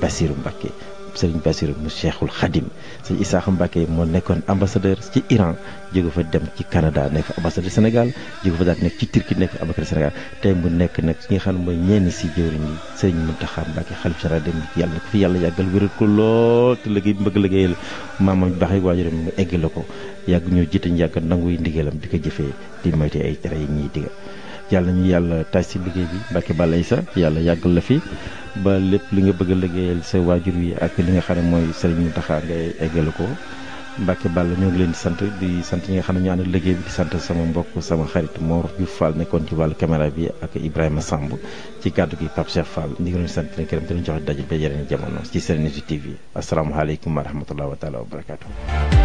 Bassirou Mbacke Serigne Bassirou mu Cheikhul Khadim sëñ Isaaxa Mbacke moo nekkoon ambassadeur ci Iran jóge fa dem ci Canada nekk ambassadeur Sénégal jóge fa daal nekk ci Turquie nekk ambassadeur Sénégal tey mu nekk nag ki nga xam ne mooy ñenn si jëwriñ yi Serigne Mountakha Mbacke xalif général dem yàlla na ko fi yàlla yàggal wéral ko lool te liggéey bi bëgg liggéeyal maamam baax yi waajuram mu eggale ko yàgg ñoo jiite ñu yàgg nanguy ndigalam di ko jëfee di moyte ay tere yi ñuy diga yàlla ñu yàlla taaj si liggéey bi Mbacke Balla Issa yàlla yàggal la fi ba lépp li nga bëgg a liggéeyal sa waajur yi ak li nga xam ne mooy Serigne Mountakha ngay eggale ko Mbacke Balla ñoo ngi leen di sant di sant ñi nga xam ne ñu ànd liggéey bi di sant sama mbokk sama xarit Mor Diouf Fall nekkoon ci wàllu caméra bi ak Ibrahima Samb ci kàddu gi Pape Cheikh Fall ñu ngi leen di sant leen gërëm te ñu joxe daje ba yeneen jamono ci Serenity TV asalaamaaleykum wa rahmatulah wa taala wa barakaatu.